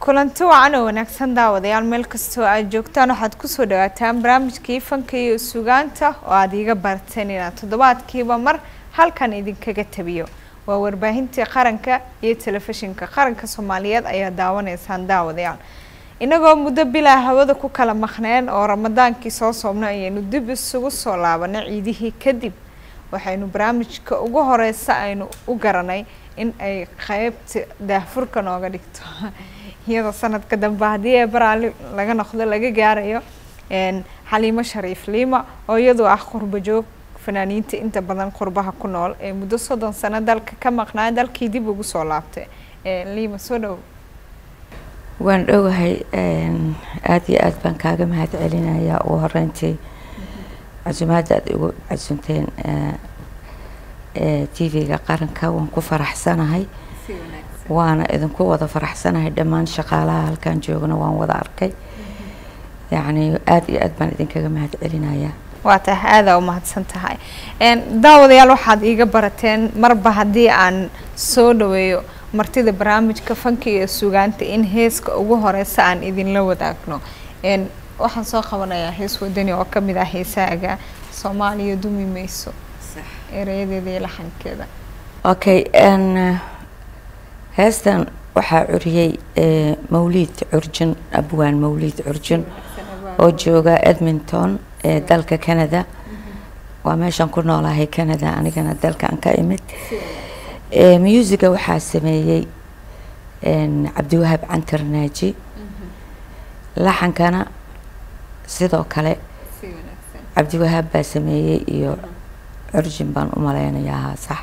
kulanti wacan oo wanaagsan daawadayaal meel kastoo aad joogtaan waxaad kusoo dhawaataan barnaamijkii fanka iyo sugaanta oo aada iiga barateen inaad toddobaadkiiba mar halkan idinkaga tabiyo waa warbaahintii qaranka iyo telefishinka qaranka soomaaliyeed ayaa daawanaysaan daawadayaal inagoo muddo bilaa hawada ku kala maqneen oo ramadaankii soo soobna ayaynu dib isugu soo laabanay ciidihii kadib waxaynu barnaamijka ugu horeysa aynu u garanay in ay qeybta daahfurka nooga dhigto iyadoo sanadka dambe haddii ee baraali laga noqdo laga gaarayo xaliimo shariif liima oo iyadoo ah qurba joog fanaaniinta inta badan qurbaha ku nool ee muddo soddon sano dalka ka maqnaa dalkii dib ugu soo laabtay liima soo dhow waan dhowahay aada iyo aada baan kaaga mahad celinayaa ugu horeyntii casumaadda aada igu casunteen t v-ga qaranka waan ku faraxsanahay waana idinku wada faraxsanahay dhammaan shaqaalaha halkan joogana waan wada arkay yacni aada iyo aada baan idinkaga mahad celinayaa waa tahay aadaa umahadsan tahay daawadayaal waxaad iiga barateen marba haddii aan soo dhaweeyo martida barnaamijka fanka iyo sugaanta in heeska ugu horeysa aan idinla wadaagno waxaan soo qabanayaa hees wadani oo kamid ah heesaaga soomaaliya dumi mayso erayadeeda iyo laxankeeda okay heestan waxaa curiyey mawliid curjin abwaan mawliid curjin oo jooga edmonton ee dalka canada waa meeshaan ku noolahay canada anigana dalkan ka imid musiga waxaa sameeyey cabdiwahaab cantar naaji laxankana sidoo kale cabdiwahaab baa sameeyey iyo curjin baan u malaynayaa sax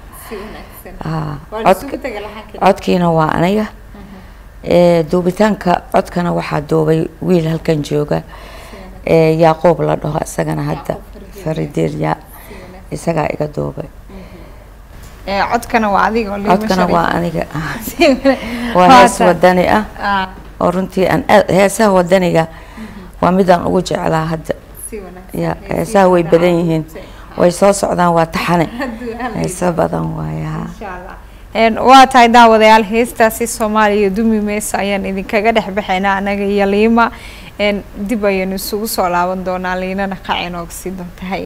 codkiina waa aniga duubitaanka codkana waxaa duubay wiil halkan jooga yaaqoob la dhaho isagana hadda farideerya isagaa iga duubay codkana waa adiga codkana waa aniga waa hees wadani ah oo runtii aan heesaha wadaniga waa midaan ugu jeclaa hadda ya heesaha way badan yihiin way soo socdaan waa taxane heeso badan waaya waa tahay daawadayaal heestaasi soomaaliya dumi meyso ayaan idinkaga dhex baxaynaa anaga iyo liima dib ayaynu isugu soo laaban doonaa liinana qac inooga sii doontahay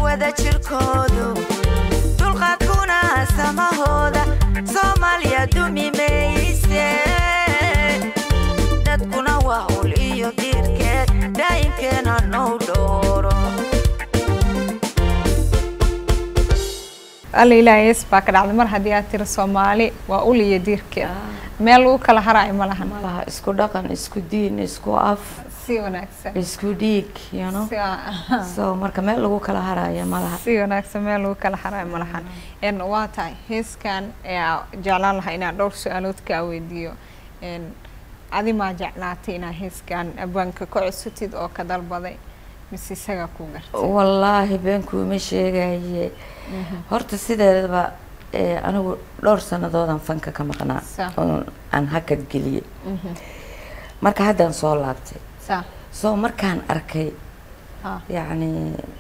wada jirkoodu dulqaadkuna samahooda soomaaliya dumi mayse dadkuna waa ul iyo diirkeed daa'imkeena now dhooro alla ilaahays baa ka dhacday mar haddii aad tiri soomaali waa ul iyo diirkeed meel lagu kala haraayo ma lahan malaha isku dhaqan isku diin isku af si wanaagsan isku dhiig you know si wa- so marka meel lagu kala haraayo malaha si wanaagsan meel lagu kala haraayo ma lahan En, waa tahay heeskan ayaa jeclaan lahaa inaan dhowr su-aalood kaa weydiiyo En, adi maa jeclaatay inaad heeskan abwaanka ka cusutid oo ka dalbaday mise isagaa ku gartay wallaahi beenkuuma sheegaye horta sideedaba eh, anigu dhowr sanadoodan fanka ka maqnaa Sa. oo aan hakad geliyey marka haddaan soo laabtay sa soo markaan arkay ha yacni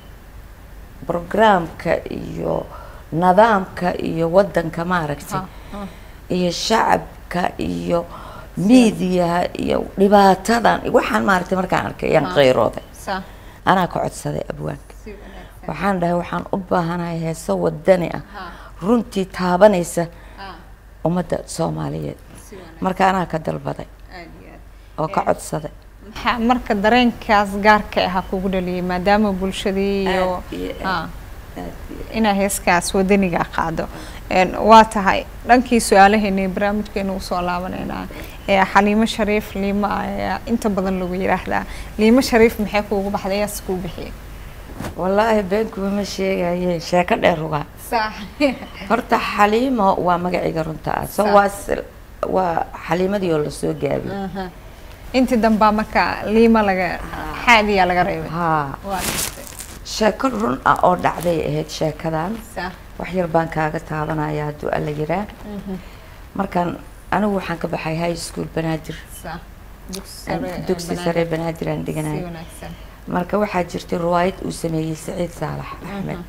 brograamka iyo nidaamka iyo waddanka maaragtay ha ha iyo shacabka iyo miidiyaha iyo dhibaatadan waxaan maaragtay markaan arkay ayaan Ha. qayrooday sa anaa ka codsaday abwaanka si wanaagsan waxaan dhahay waxaan u baahanahay heeso wadani ah ha runtii taabanaysa ha ummadda soomaaliyeed si wanaagsan marka anaa ka dalbaday aad iyo aad oo ka codsaday maxaa marka dareenkaas gaarka ahaa kugu dhaliyay maadaama bulshadii iyo Aad iyo aad. ha Aad iyo inaa heeskaas wadaniga qaado En, waa tahay dhankii su-aalaheeni barnaamijkeenu usoo laabaneynaa ee xaliimo shariif liima ayaa inta badan lagu yiraahdaa liimo shariif maxay kuugu baxday yaas kuu bixiyay wallaahi beenkuba ma sheegaye sheeko dheer ugaa sax horta xaliimo waa magacayga runta ah so Sa- waa sil- waa xaliimadii oo lasoo gaabiyey Aha. intii dambaa marka liima laga xaadiyaa laga reebay haa waa gartay. sheeko run ah oo dhacday ahayd sheekadan sax wax yar baan kaaga taabanaya hadduu alla yiraa markaan anigu waxaan ka baxay high school banaadir sax dugsi sare ee dugsi Banaadir. sare banaadir aan si dhiganay wanaagsan marka waxaa jirtay riwaayad uu sameeyey saciid saalax axmed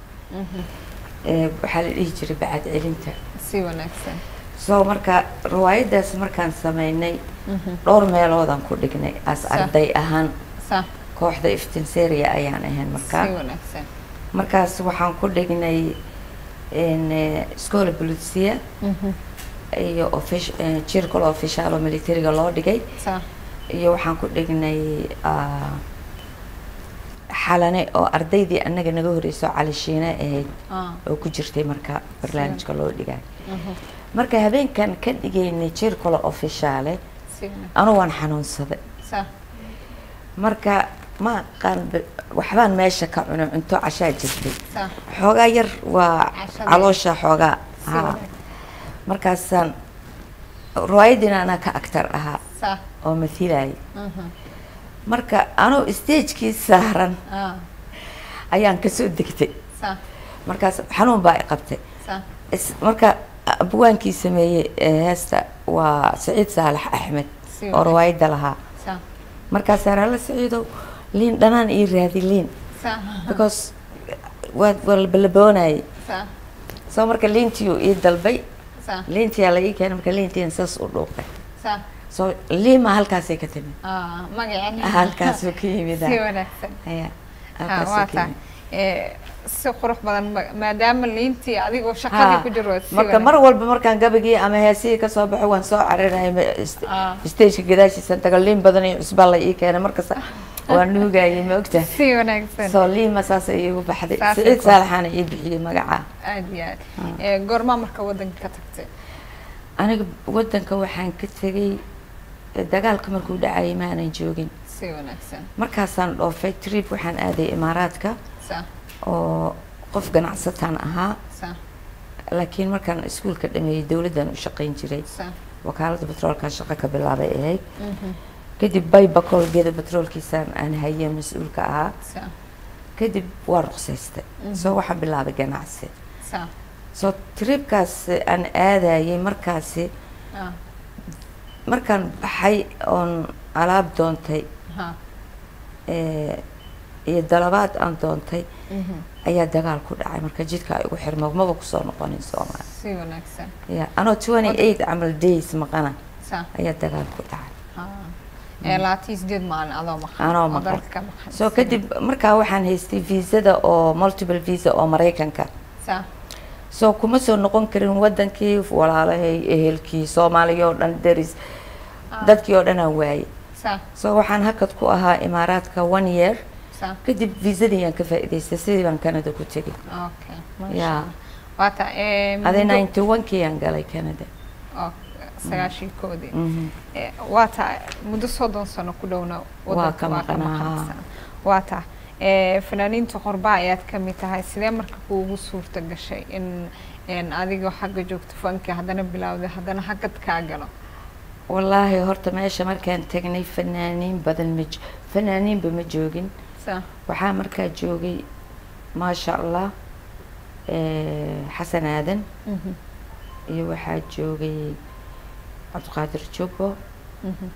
ee waxaa la dhihi jiray bacad celinta si wanaagsan so marka riwaayadaas markaan sameynay dhowr meeloodaan ku dhignay as Sa- arday ahaan sax kooxda iftinseria ayaan ahayn markaa si wanaagsan markaas waxaan ku dhignay scola bolisia iyo offic- eh, circle official oo militariga loo dhigay sax iyo waxaan ku dhignay ah, xalane oo ardaydii annaga naga horreysay oo cali shiine ahayd ah oo ku jirtay marka barnaamijka loo dhigay marka habeenkan ka dhigaynay circle officiale si wanaagsan anu waan xanuunsaday sax marka ma aqaan ba- waxbaan meesha ka cuno cunto cashaa jirtay sax xoogaa yar waa Cashada. caloosha xoogaa si haa wanaagsan markaasaan riwaayadiina anaa ka actar ahaa sax oo mathilayay mhm marka anoo stagekii saaran ah ayaan kasoo degtay sax markaas xanuun baa i qabtay sax Is- marka abwaankii sameeyey ee heesta waa saciid saalax axmed Si oo wanaagsan. riwaayadda lahaa sax markaasaan alla saciidow liin dhanaan ii raadi liin sax because waa waa la balaboonayay sax soo marka liintii uu ii dalbay sax liintiyaa la ii keenay marka liintiina saas u dhuuqay sax soo liima halkaasay ka timid ah magacani halkaasuu ka yimid si wanaagsan aya ha halkaasuu waa ka tahay yimid Eh, si qurux badan ma- maadaama liintii adigoo shaqadii Ha, ku jiro si marka mar walba markaan gabagii ama heesihii kasoo baxo waan soo carinaya Ah. stageka gadaashiisan tago liin badan iyo cusbaa la ii keenay markasta waan nuugayay ma ogtahay si wanaagsan soo liima saas ay iigu baxday Saasay siciid ku- saalaxaana ii bixiyey magaca aad iyo aad Eh, goormaa marka wadanka ka tagtay aniga wadanka waxaan ka tegay eh, dagaalka markuu dhacayay ma aanan joogin si wanaagsan markaasaan dhoofay trip waxaan aaday imaaraadka sax oo qof ganacsataan ahaa sax laakiin markaan iskuulka dhameeyey dowladdan u shaqayn jiray sax wakaaladda batroolka shaqo ka bilaabay ahayd kadib baybacol geeda batroolkiisaan aan haye mas-uulka ahaa sax kadib waa ruqsaystay soo waxaan bilaabay ganacsi sax soo tripkaas aan aadayay markaasi ah markaan baxay oon alaab doontay ha eh, iyo dalabaad aan doontay mhm ayaa dagaal ku dhacay marka jidka ay igu xirmo maba kusoo noqonin soomaali si wanaagsan ya anoo twenty eight camal days maqana sax ayaa dagaal ku dhacay ha ee labaatan iyo sideed maalin adoo maqan Anoo oo maqan. dalka ka maqan soo kadib markaa waxaan haystay viisada oo multiple visa oo maraykanka saa soo kuma soo noqon karin wadankii walaalahay ehelkii soomaaliya oo dhan deris dadkii oo dhan aan waayey saa soo waxaan hakad ku ahaa imaaraadka one year saa kadib viisadii aan ka faa'iidaystay sidii baan canada ku tegay okay masha Yeah. Allah. waa taa ee adi muddo- ninety one kii aan galay canada oo sagaashii koodii Mhm. Ee, waa taa muddo soddon sano ku dhowna wadanka ka maqnaa, maqansan. waa taa ee, fanaaniinta qorbaa ayaad ka mid tahay sidee marka kuugu suurta gashay in in adigoo xagga joogto fanka haddana bilowday haddana xaggad kaa galo wallaahi horta meesha markaan tagnay fanaaniin badan ma jo- fanaaniinba ma joogin saa waxaa markaa joogay maasha allah eh, xasan aadan Mhm, iyo waxaa joogay cabdiqaadir jubbo mhm.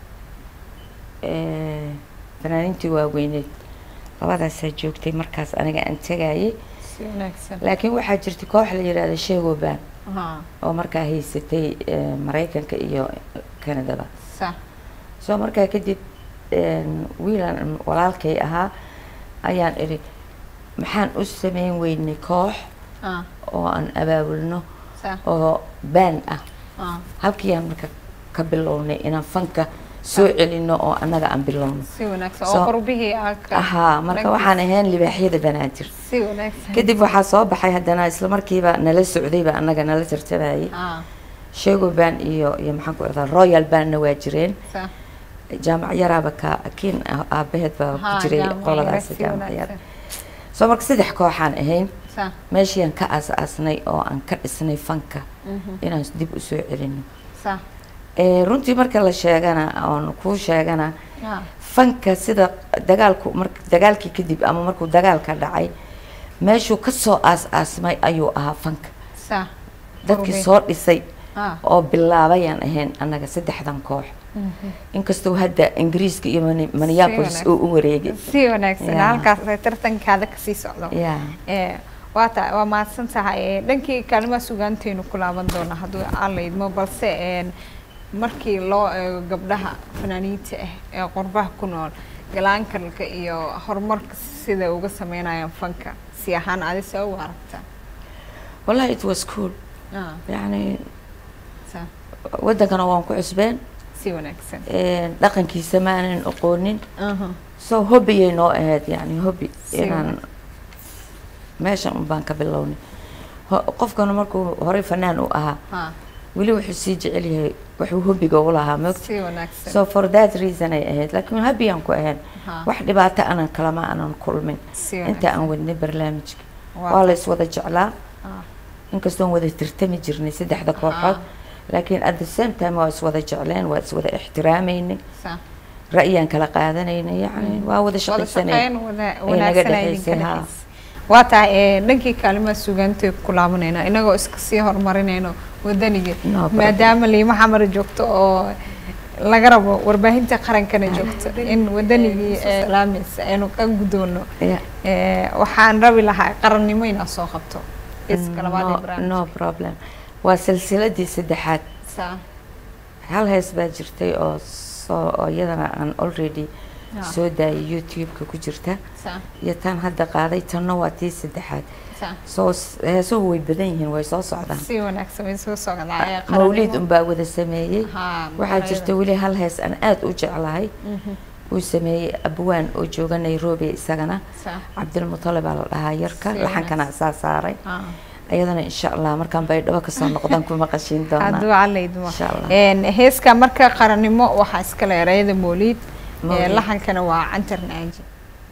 eh, fanaaniintii waaweyneed labadaasaa joogtay markaas aniga aan tegayay si wanaagsan laakiin waxaa jirtay koox la yidhaahda sheegoban Haa, oo markaa haysatay eh, maraykanka iyo canadaba saa soo markaa kadib een, wiilan walaalkay ahaa ayaan idhi maxaan u sameyn weynay koox haa, oo aan abaabulno saa oo baan ah haa. halkiiyaan marka ka bilownay inaan fanka soo celino oo annaga aan bilowno si wanaagsan Soo- oo qurbihii aa ka ahaa marka dhankiisa. waxaan ahayn libaaxyada banaadir si wanaagsan kadib waxaa soo baxay haddana isla markiiba nala socdayba annaga nala tartamayay haa sheego baan iyo iyo maxaan ku ihahdaa royal bandna waa jireen saa jaamac yaraaba ka kiin ah- aabaheed baa haa, ku jiray jaamac qoladaas yare, si jaamac yar wanaagsan. soo marka saddex kooxaan ahayn saa meeshiiaan ka aas-aasnay oo aan ka dhisnay fanka mhm, inaan dib usoo celino saa Eh, runtii marka la sheegana oon kuu sheegana haa fanka sida dagaalku mar dagaalkii kadib ama markuu dagaalka dhacay meeshuu kasoo aas-aasmay ayuu ahaa fanka saa dadkii Qurbin. soo dhisay haa oo bilaabayaan ahayn annaga saddexdan koox mhm. inkastoo hadda ingiriiska iyo Mani- minneapolis wanaagsan. uu u wareegay si wanaagsan Yeah. halkaas ay tartankaada kasii socdo ya ee waa ta waa mahadsan tahay ee dhankii kaalimaha sugaantaynu ku laaban doona hadduu aan la idmo balse een markii loo eego gabdhaha fanaaniinta ah ee qurbaha ku nool galaankalka iyo horumarka sida uga sameynayaan fanka si ahaan adi see u aragtaa wallahi it was cool Ah, yani saa wadankana waan ku cusbeen si wanaagsan een, dhaqankiisa ma aanan aqoonin Aha, so hobbiyay noo ahayd yani hobby Si inaan meeshan un baan ka bilownay Ho- qofkana markuu horey fanaan u ahaa ha weli wuxuu sii jecel yahay wuxuu hobbiga u lahaa moogta si wanaagsan so for that reason ay ahayd laakiin habbiyaan ku ahayn Ha, wax dhibaato anan kalama aanan kulmin si inta aan wanaagsan wadnay barnaamijka Waa- waa la iswada jeclaa ah, inkastoon wada tirtami jirnay saddexda kooxood laakiin at the same time waa iswada jecleen waa iswada ixtiraameynay saa ra'yaan kala qaadanaynay yani waa wada wada shaqaysanay shaqeyn wada naga wanaagsan ay dhexaysay, idinka haa. dhexaysay waa tahay ee, dhankii kaalimaha sugaantay ku laabanayna inagoo iska sii horumarinayno wadaniga No problem. maadaama liima xamar joogto oo laga rabo warbaahinta qarankana joogto in wadanigii ee, laamaysa aynu ka gudoono Yeah. Ee, waxaan rabi lahaa qarannimo inaad soo qabto iska labaad ee no, barnaamijka. no problem waa silsiladii saddexaad Saa. hal hees baa jirtay oo soo oo iyadana aan already Ah. soo daayay youtube-ka ku jirta Saa. iyo tan hadda qaaday tanna waa tii saddexaad Saa. soo s- heesuhu way badan yihiin way soo socdaan si wanaagsan way soo socdaa ee, mawlid qarannimo. unbaa wada sameeyey Haa, waxaa magaalada. jirta weli hal hees aan aada u jeclahay Mhm. uu sameeyey abwaan oo jooga nairobi isagana Saa. cabdilmutalib baa la dhahaa yarka Si laxankana asaa saaray Haa. ayadana insha allah markaan baydhabo kasoo noqdaan ku maqashiin hadduu doonaa calaydmo Insha Allah. Een, heeska marka qarannimo waxaa iskale erayada mooliid ee, Mawlid. laxankana waa cantar naaji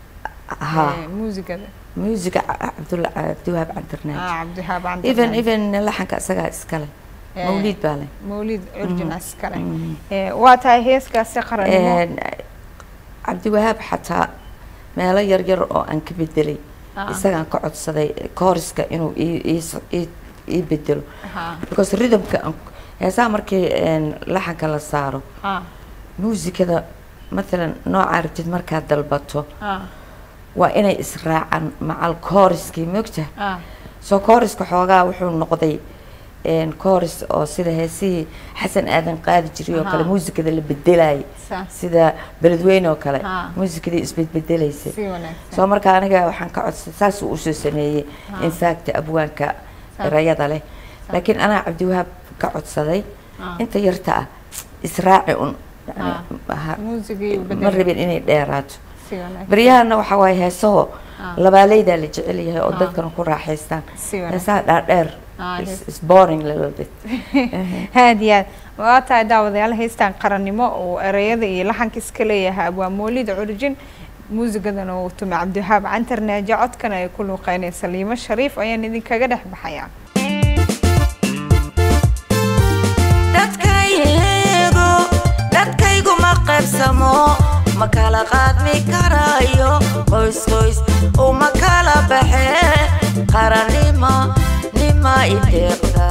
ha Ee, muusigada musiga cabdul cabdiwahaab cantarnaaj ah, cabdihaab cantar even naaji. even laxanka isagaa iskale Ee, mawliid baa leh mawlid urjin iskale Mhm. Ee, waa tahay heeskaasi qarannimo Een, cabdiwahaab xataa meelo yar yar oo aan ka bedelay Ah. isagaan ka codsaday kooriska inuu ii- ii s- ii ii bedelo Haa, because rhythmka aan- heesaha markii een, laxanka la saaro haa, muusikada matalan nooca aragtid markaad dalbato haa, waa inay israacaan macal kooriskii moogta haa. soo kooriska xoogaa wuxuu noqday een, chorus oo sida heesihii xasan aadan qaadi jiray oo kale Aha. muusikada la bedelayay Sa- sida beledweyne oo kale Ha. muusikadii isbedbedelaysay si wanaagsan soo marka aniga waxaan ka codsaday saasuu usoo sameeyey in fact abwaanka Sa- erayada leh laakiin anaa cabdiwahaab ka codsaday Ah. inta yarta ah israaci un yani Ah. ha- muusigii u ma bedelay rabin inay dheeraato si wanaagsan baryahana waxaa waaye heesaho Ah. labaaleydaa la jecel yahay oo Ah. dadkana ku raaxaystaan Si wanaagsan. heesaha dhaadheer Ah, is- hees- is boring little bit aad iyo aad waa tahay daawadayaal haystaan qarannimo oo ereyada iyo laxanka iska leeyahay abwaa moolida curjin muusigadana uu tumay cabdiwahaab cantar naaje codkana ay ku luuqeynaysa liimo shariif ayaan idinkaga dhex baxayaa dadkaygu dadkaygu ma qaybsamo ma kala qaadmi karayo qoys qoys uma kala baxe qarannima nima ideeqda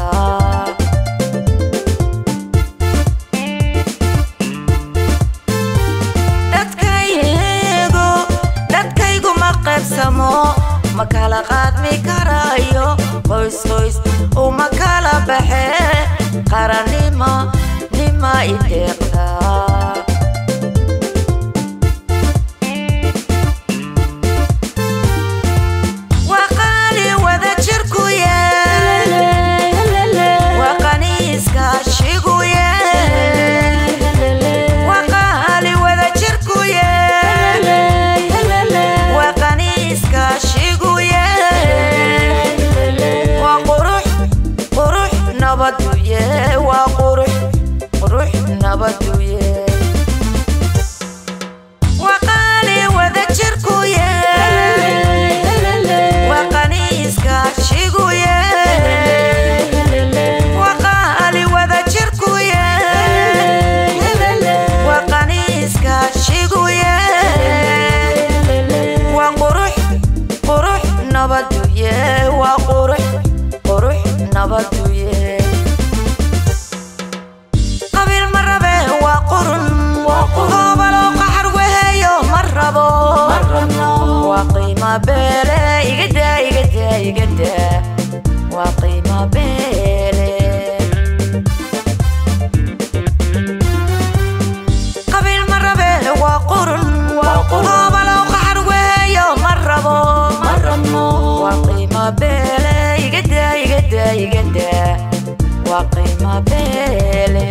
dadkaygu dadkaygu ma qaybsamo ma kala qaadmi karayo qoys qoys uma kala baxe qarannima nima ideeqda waa qaali wada jirku yeel waa qani iskaashigu yeel waa qaali wada jirku yeel waa qani iskaashigu yeel waa qurux qurux nabadu yee waa qurux qurux nabadu yee waa qaali wada jirku yeel waa qani iskaashigu yeel waa qaali wada jirku yeel waa qani iskaashigu yeel waa qurux qurux nabadu yee waa qurux qurux nabadu yee qabiil ma rabe waa qurun hoobalow qaxar weheeyo ma rabo waa qiima beele igada igada igada waa qiima beele qabiil ma rabe waa qurun hoobalow qaxar weheeyo ma rabo waa qiima beele igada igada igada waa qiima beele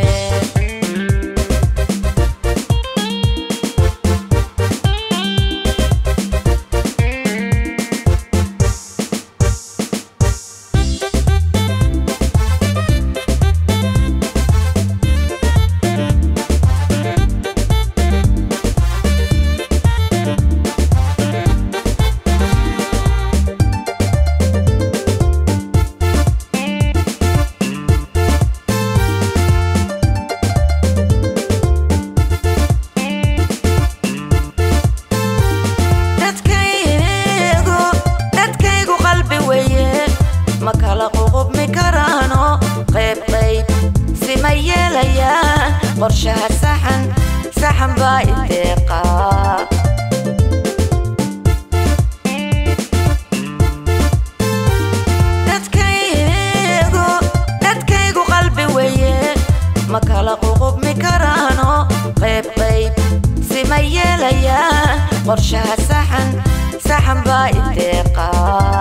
dadkaygu dadkaygu qalbi weeye ma kala ququbmi karaano qayb qayb sima yeelayaan qorshaha saxan saxan baa ideeqa dadkaygu dadkaygu qalbi weeye ma kala ququbmi karaano qayb qayb sima yeelayaan qorshaha saxan saxan baa ideeqa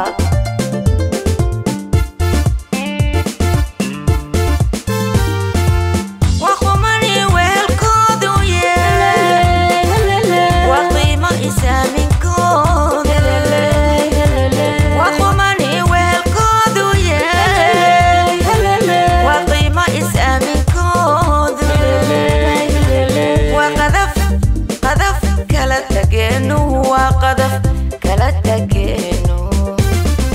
waa qumani weelkoodu yee waa qiimo isaaminkooda waa qumani weelkoodu yee waa qiimo isaaminkoodu waa qadaf qadaf kala tageenu waa qadaf kala tageenu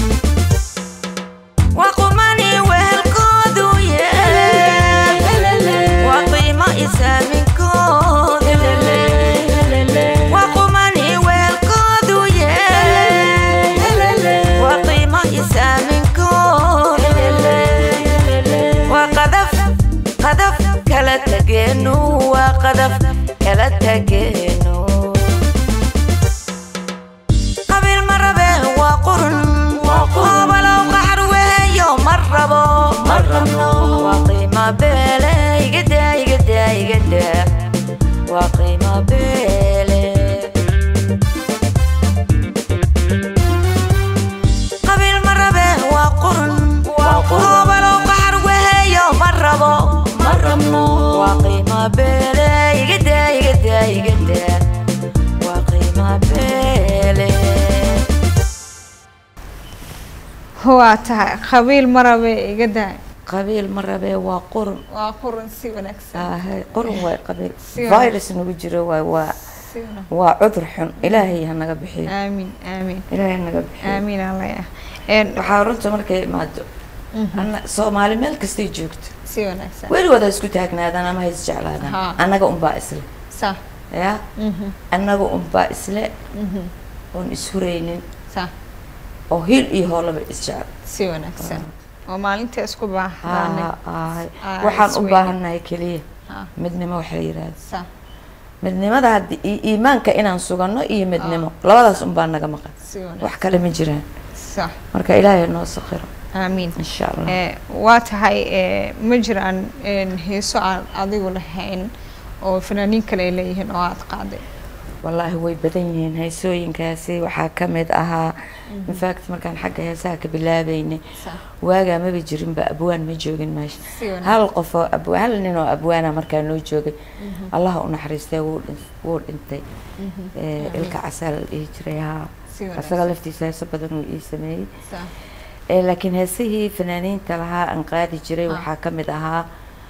waa tahay qabiil marabe iga daa qabiil ma rabee waa qurun waa qurun si wanaagsan Aahay, qurun waay qabiil Si wanaagsan. virus nagu jiro waay waa si wanaagsan waa cudur xun ilaahay ha naga bixiyo aamin aamin ilaahay ha naga bixiyo aamin allaya een waxaa runta markay imaado anna soomaali meel kastay joogto si wanaagsan weligood ha isku taagnaadaan ama ha isjeclaadaan Ha. annaga unbaa isle sa ya mhm annaga unbaa isle mhm oon ishuraynin sa oo hil iyo hoolaba isjecel si wanaagsan oo maalinta isku baahdaanay Aa, aahay. Aa, waxaan u isweyne. baahannahay keliya ha midnimo waxa la yidhaahda sa midnimada haddii i- iimaanka inaan sugano iyo midnimo labadaas unbaa naga maqan si wax wanaagsan kale ma jiraan sa marka ilaahay noo saqiro aamin insha allah ee waa tahay ee ma jiraan een heeso aan adigu lahayn oo fanaaniin kale ay leeyihiin oo aad qaaday wallaahi way badan yihiin heesooyinkaasi waxaa ka mid ahaa infact markaan xagga heesaha ka bilaabeynay sa waagaa maba jirinba abwaan ma joogin meesha si wanaagsan hal qof oo abwa hal nin oo abwaana markaa noo joogay allah u naxariistay wuu dhin- wuu dhintay Ee, ilka casaal la dhihi jiray haa si asaga wanaagsan laftiisa heeso badan uu ii sameeyey sa Ee, laakiin heesihii fanaaniinta lahaa aan qaadi jiray Ah. waxaa ka mid ahaa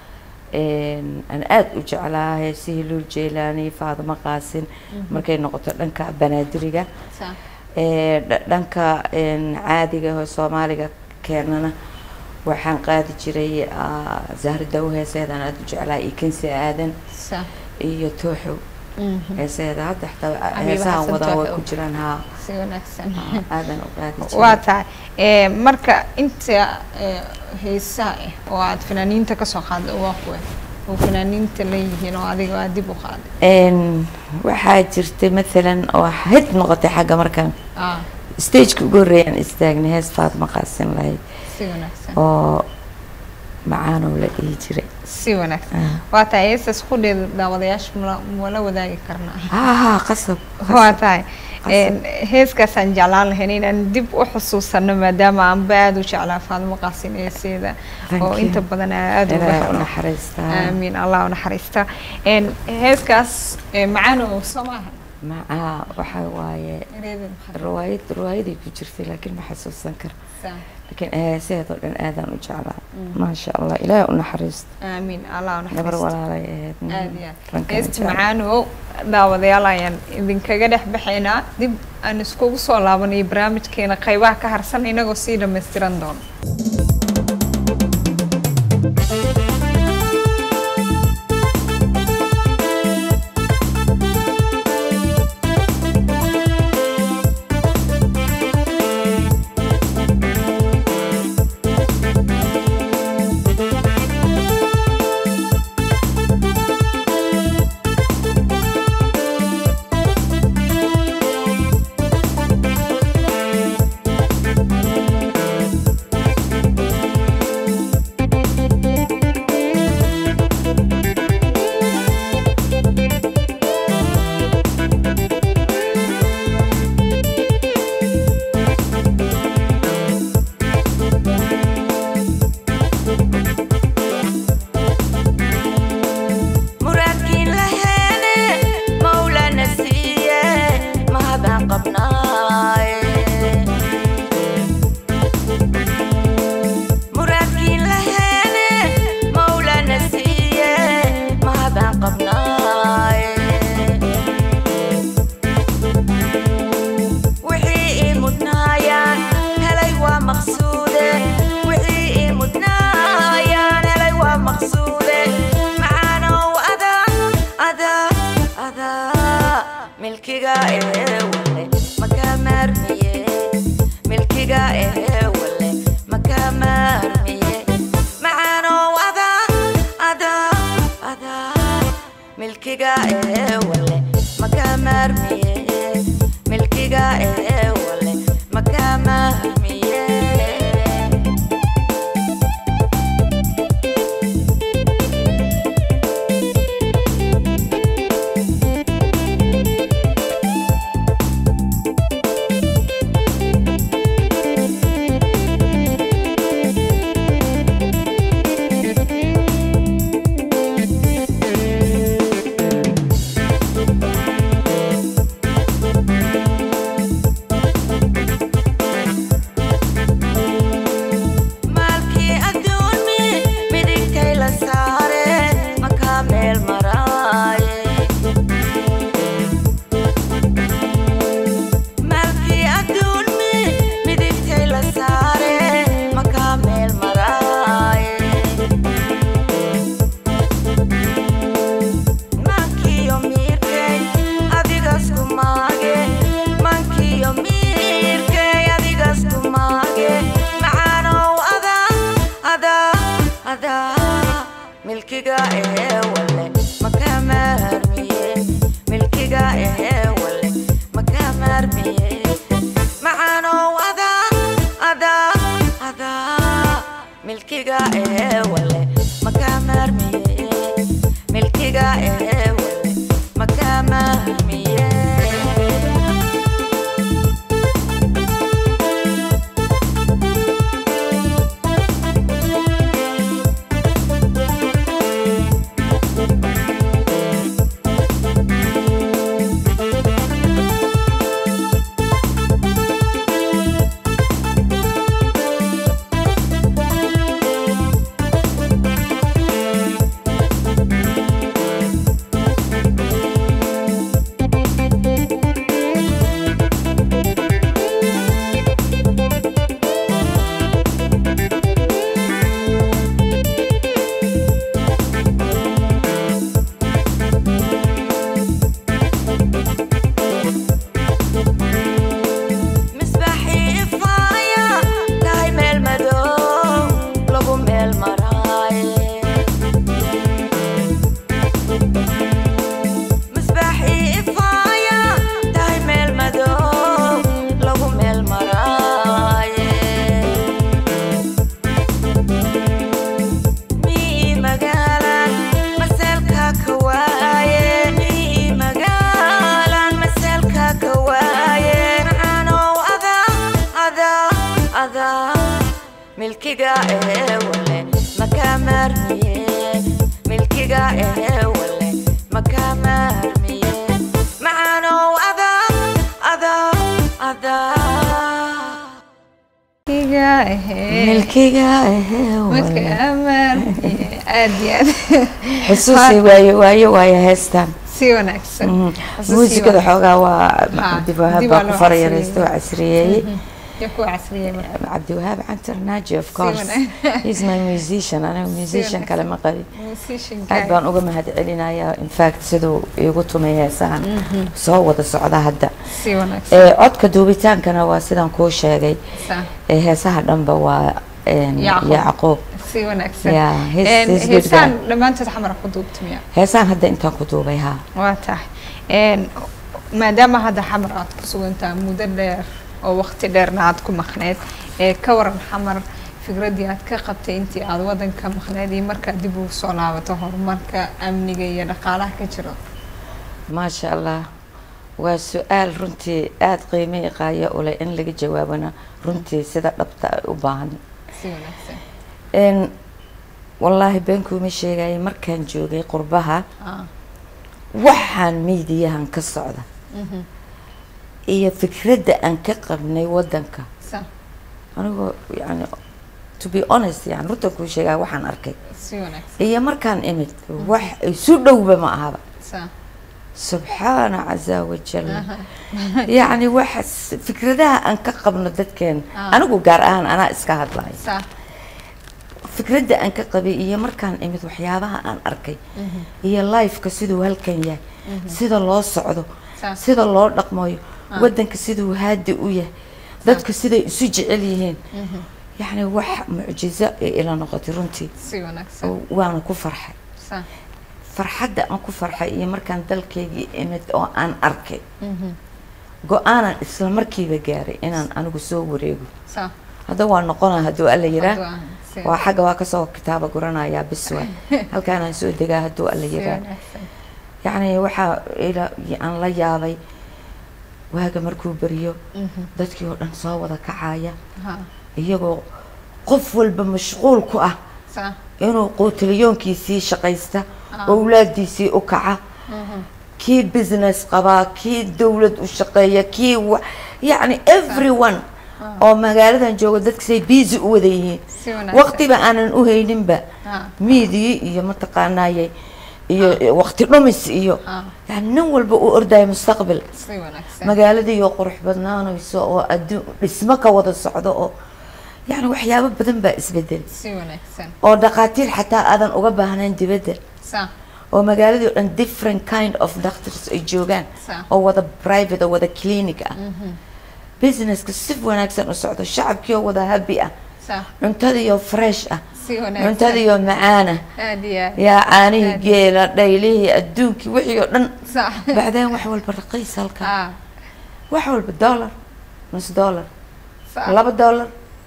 een, aan aada u jeclaa heesihii luul jeylaani faadimo qaasin markay noqoto dhanka banaadiriga sa Ee, dha- dhanka een, caadiga oo soomaaliga keenana waxaan qaadi jiray ah, zahra dawo heeseedaan aada u jeclaa iyo kensi aadan sa iyo tooxow mhm heeseeda hadda xataa Xabiiba heesahan Xasan wadaa way Tooxow. ku jiraan haa si wanaagsan haa, aadan u qaadi jiray waa tahay ee marka inta ee, heesaha ah oo aad fanaaniinta ka soo qaaday waa kuwe oo fanaaniinta leeyihiin oo adiga aad dib u qaaday Een, waxaa jirtay maalan oo hid noqotay xagga markaan ah stageka ugu horreeyaan istaagnay hees faatma qaasin lahayd si wanaagsan oo macaanow la dhihi jiray si wanaagsan Ah. waa tahay heestaas qudheeda daawadayaasha mala mala wadaagi karnaa haa haa qasab waa tahay Qasab. Een, heeskaasaan jeclaan lahayn inaan dib u xusuusano maadaama aanba aada u jeclaa faadimo qaasin heeseeda Thank oo you. inta badan aada uga ilaahay u helo naxariistaa aamiin allah u naxariista Een, heeskaas ee, macaanow soo maaha macaa waxaa waaye Ereydin maxaa riwaayad riwaayaday ku jirtay laakiin ma xasuusan karo saa? laakiin heesaheedoo dhan aadaan u jeclaa maasha allah ilaahay u naxariisto aamiin allah u gabar naxariista walaalay ahayd mm, aad iyo aad rankana heesta jecel. macaanow daawadayaal ayaan idinkaga dhex baxaynaa dib aan iskugu soo laabanay barnaamijkeena qaybaha ka harsan inagoo sii dhammaystiran doono muraadkiin laheene mawlana siiye mahadaan qabnaaye muraadkiin laheene mawlana siiye mahadaan qabnaaye wixii ii mudnaayaan helay waa maqsuude wixii ii mudnaayaan helay waa maqsuude macaanow adaa adaa adaa milkiga ee wale makaa maarmiye milkiga ee wale makaa maarmiye macaanow adaa adaa adaa milkiga ee wale makaa maarmiye milkiga ee wale makaa maarmiye milkiga ehee wale makaa maarmiye milkiga ehee wale makaa maarmiye macaanow adaa adaa adaa milkiga ehee wale makaa maarmiye milkiga ehee wale makaa maarmiye misbaaxii ifaaya tahay meel madow lagu meel maraaye misbaaxii ifaaya tahay meel madow lagu meel maraaye mii magaalan maseelka ka waaye mii magaalan maseelka ka waaye macaanow adaa adaa adaa milkiga ehee wale makaa maarmiye milkiga ehee wale makaa maarmiye macaanow adaa adaa adaa Milkiga ehee milkiga ehee marka wale amar aad iyo aad xusuusi waayo waayo waayo heestan si wanaagsan Mhm. Xusuusi muusikada waa- xoogaa waa Ha, cabdiwahaab dib baa waa ku loo farayaraysta oo casriyeeyey. casriyeeyey iyo kuwa casriyey marka cabdiwahaab cantar naaji of course wanaag- he's my musician aniga musician kale ma qabin musician aad baan uga mahad celinayaa in fact siduu iigu tumay heesahan soo wada socda hadda si wanaagsan ee codka duubitaankana waa sidaan kuu sheegay Sa- ee heesaha dhanba waa een, Yacquub. yacquub si wanaagsan Yeah, he's- Een, he's good heesaan guy. dhammaantood xamar ku duubtamiya heesahan hadda intaan ku duubay haa waa tahay Een, maadaama hadda xamar aad ku sugantahay muddo dheer oo waqti dheerna aad ku maqneed ee ka waran xamar fikraddii aad ka qabtay intii aad wadanka maqneed iyo markaad dib ugu soo laabato horumarka amniga iyo dhaqaalaha ka jiro maasha allah waa su-aal runtii aada qiimo iqaayo u leh in laga jawaabana runtii sida dhabta ay u baahan si wanaagsan n wallaahi beenkuuma sheegaya markaan joogay qurbaha Ah, waxaan miidiyahan ka socda mhm. iyo fikradda aan ka qabnay wadanka sa anigoo yani to be honest yani runtan kuu sheegaya waxaan arkay si wanaagsan iyo markaan imid wax isu dhowba ma ahaba sa subxaana casa wajal yacni waxa fikradaha aan ka qabno dadkeena Ah. anigu gaar ahaan anaa iska hadlayo sa fikradda aan ka qabay iyo markaan imid waxyaabaha aan arkay iyo lifeka siduu halkan yahay sida loo socdo Sa- sida loo dhaqmayo wadanka siduu haadi u yahay dadka siday isu jecel yihiin yacni wax mucjizo ay ila noqotay runtii si wanaagsan oo waana ku farxay sa farxadda aan ku farxay iyo markaan dalkaygii imid oo aan arkay mhm. go-aanan isla markiiba gaaray inaan anigu soo wareego sa hadda waa noqona hadduu alla yiraa Hadduu aan- si waa xagga waa kasoo kitaaba guranayaa biswa halkaanaan soo degaa hadduu alla si yiraa wanaagsan yacni waxaa ila aan la yaabay waaga markuu beriyo Mhm. dadkii oo dhan soo wada kacaya ha iyagoo qof walba mashquul ku ah sa inuu quutilyoonkiisii shaqaysta Ah. owlaadiisii u kaca mhm. kii business qabaa kii dowlad u shaqeeya kii wa yacni everyone oo magaaladan jooga dadkasay busy u wada yihiin si wanaagsan waqtiba aanan u hayninba ha miidii iyo mataqaanaaye iyo waqti dhumis iyo Ah. yani nin walba u ordaya mustaqbal si wanaagsan magaaladii oo qurux badnaanayso oo adduun dhismo ka wada socdo oo yani waxyaabo badan baa isbedel si wanaagsan oo dhaqaatiir xataa aadan uga baahnayn dibadda sa oo magaaladii oo dhan different kind of doctors ay joogaan Sa. oo wada private oo wada clinic ah businesska si wanaagsan u socdo shacabkii oo wada happy ah sa cuntadii oo fresh ah si wanaagsan cuntadiiyo macaana aad iyo aad yaa caanihii Aad. geela dhaylihii adduunkii wixii oo dhan sax bacdeen wax walba raqiis halka ah wax walba dollar nus dollar sax laba dollar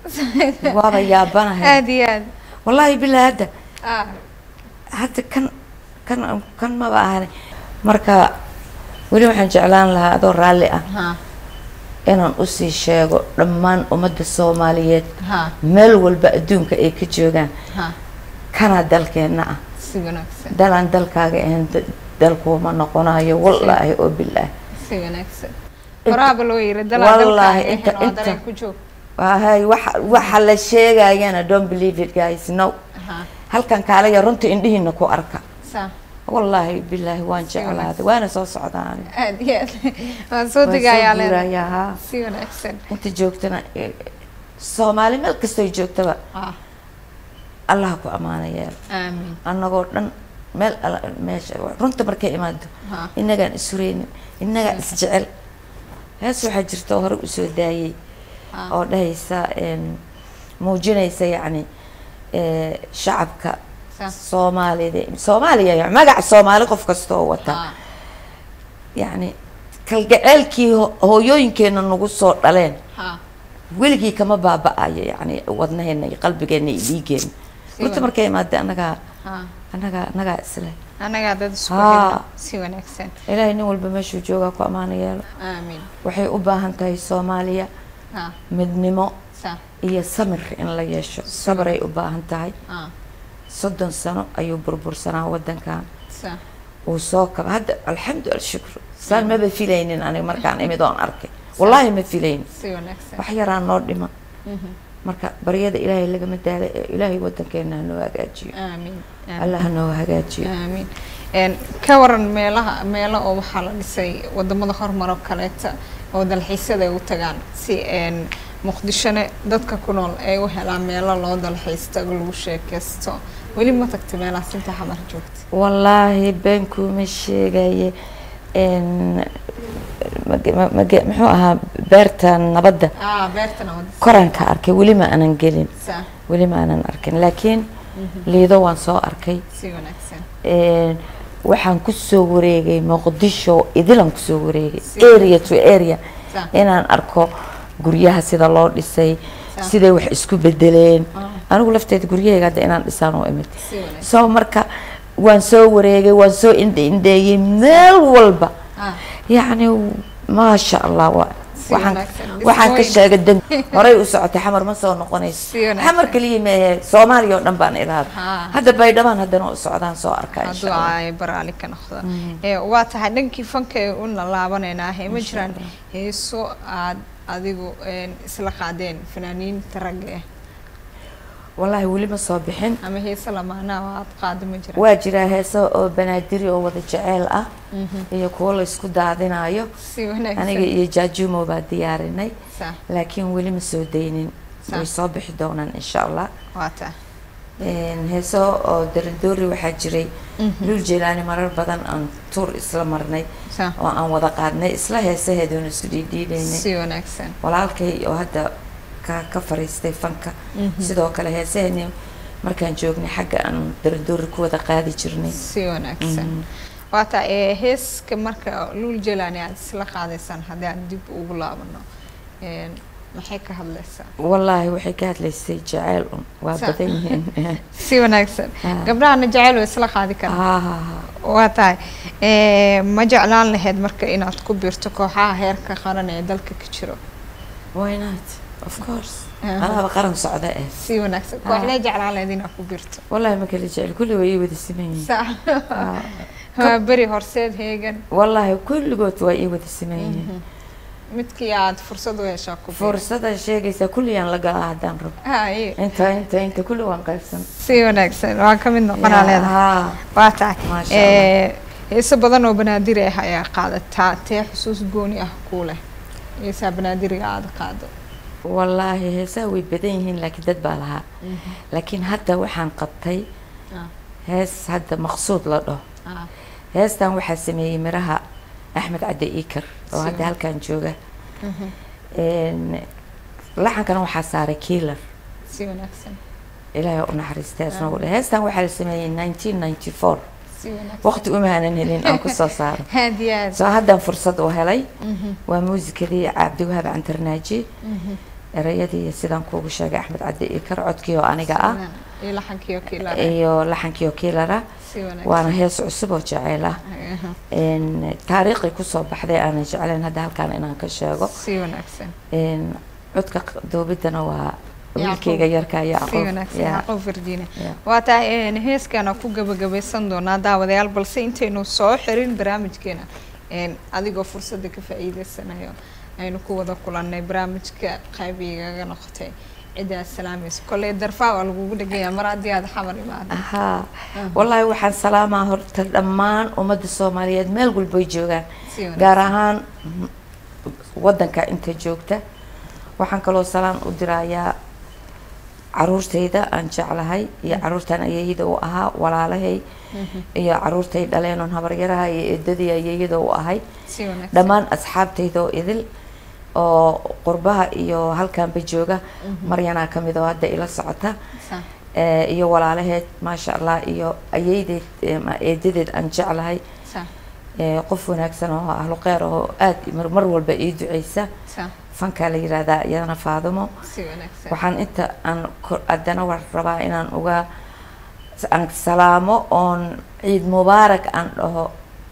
waaba yaabanahay aad iyo aad wallaahi bilaa hadda ah hadda kan kan kan maba ahani marka weli waxaan jeclaan lahaa adoo raalli ah ha inaan usii sheego dhammaan ummadda soomaaliyeed ha meel walba adduunka ay ka joogaan ha kana dalkeenna ah si wanaagsan dalaan dalkaaga ahayn da- dalkuuma noqonayo wallaahi oo bilaahi si wanaagsan Inta- horaaba loo yiri dalaa Wallaahi, dalkaaga inta- ahayn oo inta- dareen ku joog wahay waxa waxa la sheegayana don't believe it guys no ha halkan kaalaya runta indhihiina ku arka sax wallaahi bilaahi waan Si wanaagsan. jeclaaday waana soo socdaa aniga aad iyo aad waan soo Waan degayaa soo leedahay guurayaa, haa. si wanaagsan inta joogtana eh, soomaali meel kastoy joogtaba ah allah ku ammaana yeelo aamin annagoo dhan meel alla meesha runta markay imaado ha innagaan isureynin innagaa isjecel hees waxaa jirta oo hore usoo daayey ha oo dhahaysa em, muujinaysa yacni eh, shacabka Sa- soomaalida soomaaliya ya- magaca soomaali qof kasta oo wata ha yacni kalgaceelkii ho- hooyooyinkeena nagu soo dhaleen ha weligii kama baaba-ayo yacni wadnaheena iyo qalbigeena iyo dhiigeena Si runta wanaagsan. markay imaada annagaa ha annagaa annagaa isle anagaa dad isku Haa. hela si wanaagsan ilaahay nin walba meeshuu joogaa ku ammaano yeelo aamin waxay u baahan tahay soomaaliya ha midnimo sa iyo samir in la yeesho sabray u baahan tahay ha soddon sano ayuu burbursanaa wadankan sa uu soo kaba hadda alxamdu alshukru saan maba filaynin aniga markaan imid oon arkay wallaahi ma filaynin si wanaagsan wax yaraa noo dhiman Mhm. marka baryada ilaahay lagama daala ee ilaahay wadankeena hanoo hagaajiyo aamin aamin allah hanoo hagaajiyo aamin Een, ka waran meelaha meelo oo waxaa la dhisay wadamada horumaro kaleeta oo dalxiisyada ay u tagaan si een, muqdishone dadka ku nool ay u helaan meelo loo dalxiisto lagu sheekaysto weli ma tagta meelahaas inta xamar joogta wallaahi been kuuma sheegaye n mage- ma- mage- muxuu ahaa beerta nabadda ah beertana wada koranka arkay weli ma aanan gelin saa weli ma aanan arkin laakiin liido waan soo arkay si wanaagsan Een, waxaan kusoo wareegay muqdisho idilan kusoo wareegay Si. area to area Sa. inaan arko guryaha sida loo dhisay Sa. siday wax isku bedeleen Ah. anigu lafteeda guryahayga hadda inaan dhisaan oo imid si wanaagsan soo marka waan soo wareegay waan soo indhe indheeyey meel walba ah yacni maasha allah waa Si waxaan wanaagsan. waxaan ka Dhismooyin. sheegay dan horay u socotay xamar ma soo noqonayso Si wanaagsan. xamar kaliya meehe soomaaliya oo dhan baan iraada Haa. hadda baydhabaan haddana u socdaan soo arkaa insha hadduu allah ay baraali ka noqdo ee waa tahay dhankii fanka ee u laalaabaneynaa he ma jiraan heeso aad adigu een, isla qaadeen fanaaniinta ragga ah wallaahi weli ma soo bixin ama heese lamaanaa oo aad qaado ma jiraan waa jiraa heeso oo banaadiri oo wada jeceel ah iyo kuwo la isku daadinayo si wanaagsan aniga iyo jaajumo baa diyaarinay Sa, laakiin weli ma soo daynin Sa. way soo bixi doonaan insha allah waa tahay Een, heeso oo daradoori waxaa jiray lul jelaani marar badan aan tuur isla marnay Sa, oo aan wada qaadnay isla heesaheeduuna isu dhiidhiidhaynay si wanaagsan walaalkay oo hadda ka ka fariistay fanka sidoo kale heesaheeni markaan joognay xagga aan daradoori ku wada qaadi jirnay si wanaagsan waa tahay ee, heeska marka luul jelani aad isla qaadaysaan haddii aan dib ugu laabano een, maxay ka hadlaysaa wallaahi waxay ka hadlaysay jacayl un waa Sa. badan yihiin si wanaagsan Ah. gabdhahana jecel way isla qaadi karaan Ha, ha, ha. waa tahay ee, ma jeclaan lahayd marka inaad ku biirto kooxaha heerka qaran ee dalka ka jiro why not of course Aha. anaaba qaran socda eh si wanaagsan Ah. kooxdee jeclaan lahayd inaad ku biirto wallaahi ma kala jecel kulli way ii wada siman yihiin Sa- Ah. waa beri horseed heegan wallaahi kulligood waa ii wada siman yihiin midkii aad fursad u heshaa ku biir fursada sheegaysa kulligaan la galaa haddaan rabo Haye, inta inta inta kulli waan qaybsan si wanaagsan waa ka mid noqonaa leedahay Ha. waa tahay Maasha ee, heeso badan oo banaadiri ah ayaa qaadataa tee xusuus gooni ah kuu leh heesaa banaadiriga aada qaado wallaahi heesaha way badan yihiin laakiin dad baa lahaa laakiin hadda waxaan qabtay Ah, hees hadda maqsuud la dhaho ah, heestan waxaa sameeyey miraha axmed cadde iikar oo Si hadda wa- halkan jooga mhm, Een, laxankana waxaa saaray kiilar si wanaagsan ilaahay u naxariistay asna u heestan waxaa la sameeyey 1994 si wanaagsan waqti uma aanan helin aan kusoo saaro aad iyo aad soo haddaan fursad u helay waa muusikadii cabdiwahaab cantarnaaji erayadii sidaan kuugu sheegay axmed caddi iyo kar codkii oo aniga ah iyo laxankii oo kiila iyo laxankii oo kiilara si wanaagsan waana hees cusub oo jeceyl ah Aha, Een, taariikhii kusoo baxday aanan jeclayn hadda halkaan inaan ka sheego si wanaagsan Een, codka q- duubidana waa Yacquub. wiilkayga yarka si yacquub wanaagsan Ya. yacquub virginia Ya. waa tahay een, heeskan aan ku gabagabaysan doonaa daawadayaal balse intaynu soo xirin barnaamijkeena een, adigoo fursadda ka faa'iideysanayo aynu ku wada kulannay barnaamijka qaybigaga noqotay ciddaad salaamayso kolley darfaa waa lagugu dhegaya mar haddii aad xamar imaado haa wallaahi waxaan salaamaa horta dhammaan ummadda soomaaliyeed meel walboy joogaan si wanaagsan gaar ahaan mm, waddanka inta joogta waxaan kaloo salaan u dirayaa caruurtayda aan jeclahay iyo caruurtan ayeeyada u ahaa walaalahay iyo caruurtay dhaleen oon habaryaraha iyo eedadii ayeeyada u ahay si wanaagsan dhammaan asxaabtayda oo idil oo qurbaha iyo halkaanba jooga maryanaa ka mid oo hadda ila socota Sa- Eh, iyo walaalaheed maasha allah iyo ayeydeed eh, ma- eedadeed aan jeclahay sa- Eh, qof wanaagsan oo ahlu kheyr oo aad mar- mar walba ii duceysa sa- fankaa la yiraahdaa iyadana faadimo si wanaagsan waxaan inta aan ko- haddana war rabaa inaan uga aan salaamo oon ciid mubaarak aan dhaho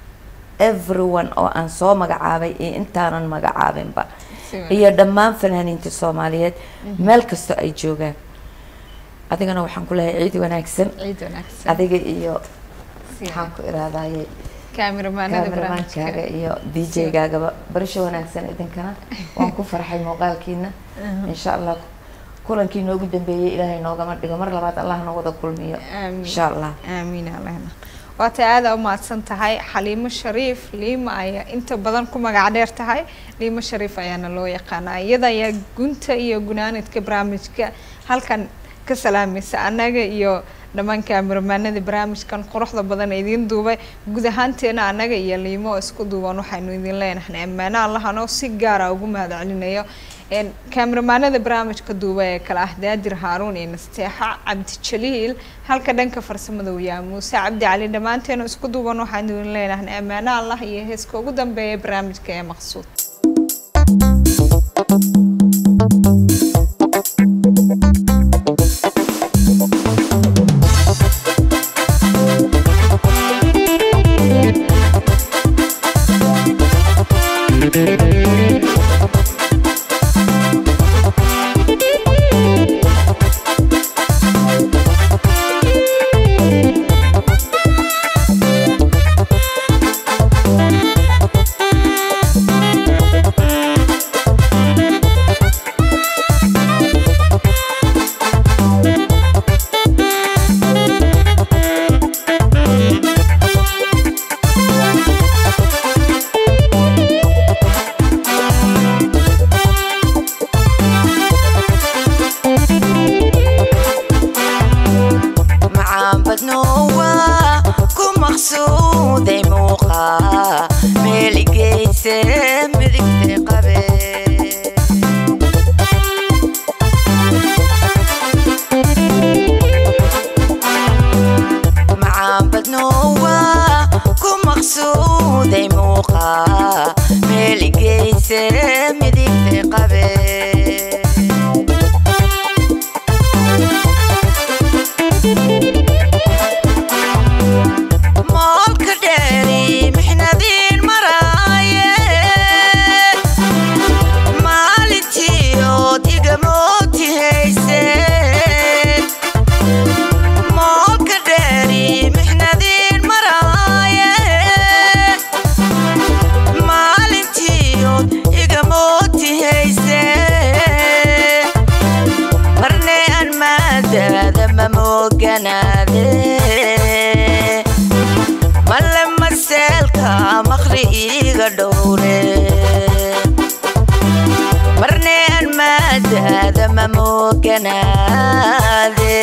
everyone oo aan soo magacaabay iyo intaanan magacaabinba si wanaagsan iyo dhammaan fanaaniinta soomaaliyeed meel kastoo ay joogaan adigana waxaan ku leeyahay ciid wanaagsan ciid wanaagsan adiga iyo si waxaan ku iraadaye kaamiramanada kaameramanskaaga barnaamijka iyo d j-gaagaba barasho wanaagsan idinkana waan ku farxay muuqaalkiina insha allah kulankii noogu dambeeyey ilaahay noogama dhigo mar labaad allah noo wada kulmiyo Aamin. insha allah aamiin alehna waatay aada u mahadsan tahay xaliimo shariif liima ayaa inta badan ku magac dheer tahay liimo shariif ayaana loo yaqaanaa iyada ayaa gunta iyo gunaanidka barnaamijka halkan ka salaamaysa annaga iyo dhammaan kaamiramanada barnaamijkan quruxda badan ee idiin duubay guud ahaanteena annaga iyo liimo oo isku duuban waxaynu idin leenahay ammaano allahanoo si gaara ugu mahadcelinayo een kaamiramanada barnaamijka duuba ee kale ah daadir haaruun iyo nasteexa cabdi jaliil halka dhanka farsamada uu yahay muuse cabdi cali dhammaanteena isku duuban waxaan idin leenahay ammaano allah iyo heeska ugu dambeeya barnaamijka ee maqsuud macaan badnoowa ku maqsuuday muuqa meeligeyse midigta qabe macaan badnoowa ku maqsuuday muuqa meeligeyse midigta qabe moolka dheeri mixnadiin maraaye maalintii ood igamooti hayseen moolka dheeri mixnadiin maraaye maalintii ood igamooti hayseen marne aan maadaada ma mooganaade male maseelka maqri iiga dhowre marne aan maadaada ma mooganaade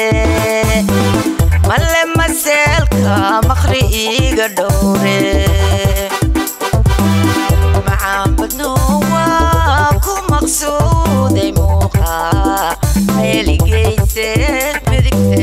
male maseelka maqri iiga dhowre macaan badnoowa ku maqsuuday muuqa meeligeyse midigta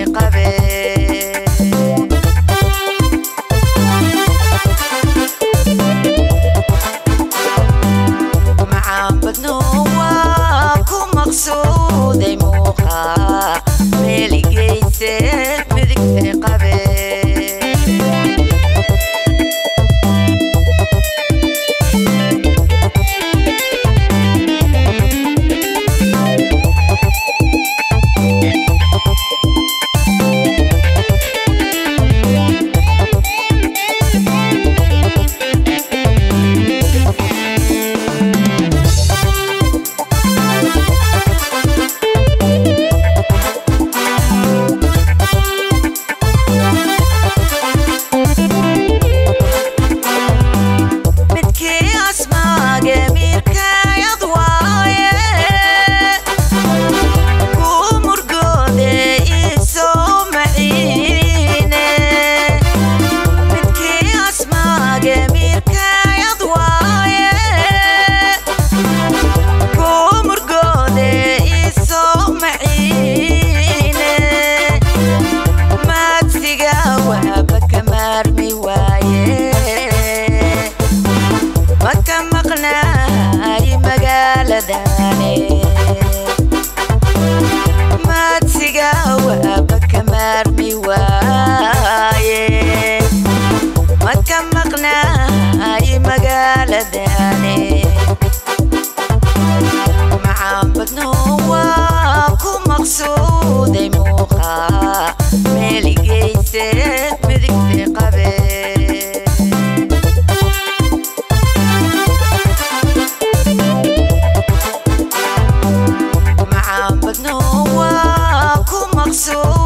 maqsuud